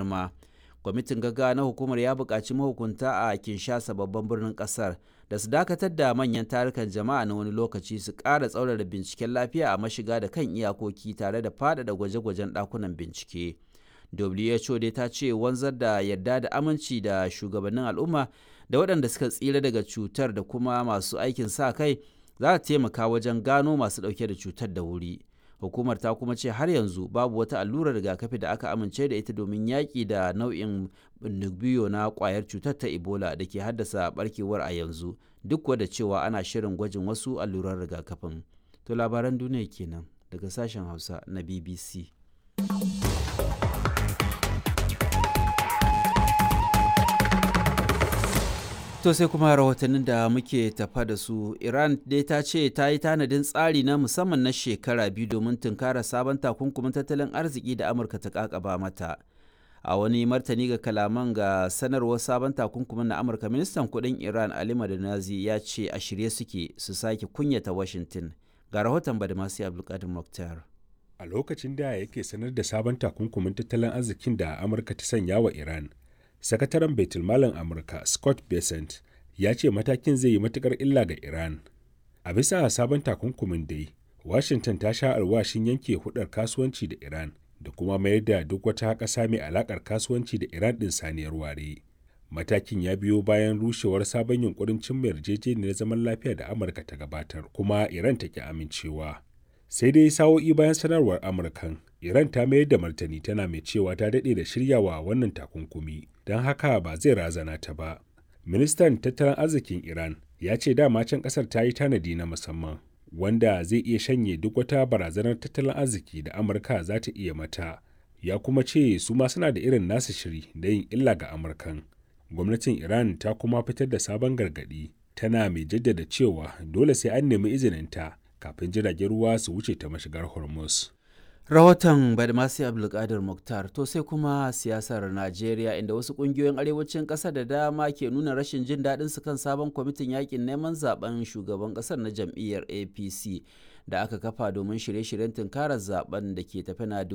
girma kwamitin gaggawa na hukumar ya buƙaci mahukunta a kinshasa babban birnin ƙasar da su dakatar da manyan tarukan jama'a na wani lokaci su ƙara tsaurara binciken lafiya a mashiga da kan iyakoki tare da faɗaɗa gwaje-gwajen ɗakunan bincike who dai ta ce wanzar da yarda da aminci da shugabannin al'umma da waɗanda suka tsira daga cutar da kuma masu aikin sa kai za ta taimaka wajen gano masu ɗauke da cutar da wuri hukumar ta kuma ce har yanzu babu wata allurar rigakafi da aka amince da ita domin yaƙi da nau'in biyo na ƙwayar cutar ta ebola da ke haddasa barkewar a yanzu duk da cewa ana shirin gwajin wasu allurar rigakafin to labaran duniya kenan daga sashen hausa na bbc To sai kuma rahotannin da muke tafa da su Iran dai ta ce ta yi tanadin tsari na musamman na shekara biyu domin tunkara sabon takunkumin tattalin arziki da Amurka ta kakaba mata. A wani martani ga kalaman ga sanarwar sabon takunkumin na Amurka ministan kudin Iran Ali Madanazi ya ce a shirye suke su sake kunyata Washington. Ga rahoton Badamasi Abdulkadir Mokhtar. A lokacin da yake sanar da sabon takunkumin tattalin arzikin da Amurka ta sanya wa Iran, sakataren baitulmalin amurka scott besant ya ce matakin zai yi matukar illa ga iran a bisa sabon takunkumin dai washington ta sha alwashin yanke hudar kasuwanci da iran da kuma mayar da duk wata ƙasa mai alakar kasuwanci da iran ɗin saniyar ware matakin ya biyo bayan rushewar sabon yunkurin cimma yarjejeniyar zaman lafiya da amurka ta gabatar kuma iran ta ki amincewa sai dai sa'o'i bayan sanarwar amurkan iran ta mayar da martani tana mai cewa ta daɗe da shiryawa wannan takunkumi don haka ba zai razana ta ba ministan tattalin arzikin iran ya ce dama can ƙasar ta yi tanadi na musamman wanda zai iya shanye duk wata barazanar tattalin arziki da amurka za ta iya mata ya kuma ce su ma suna da irin nasu shiri da yin illa ga amurkan gwamnatin iran ta kuma fitar da sabon gargaɗi tana mai jaddada cewa dole sai an nemi izininta kafin jiragen ruwa su wuce ta mashigar hormuz rahoton badmasi abdulkadir muktar to sai kuma siyasar najeriya inda wasu kungiyoyin arewacin ƙasa da dama ke nuna rashin jin daɗin su kan sabon kwamitin yakin neman zaben shugaban ƙasar na jam'iyyar apc da aka kafa domin shirye-shiryen tunkarar zaben da ke tafi na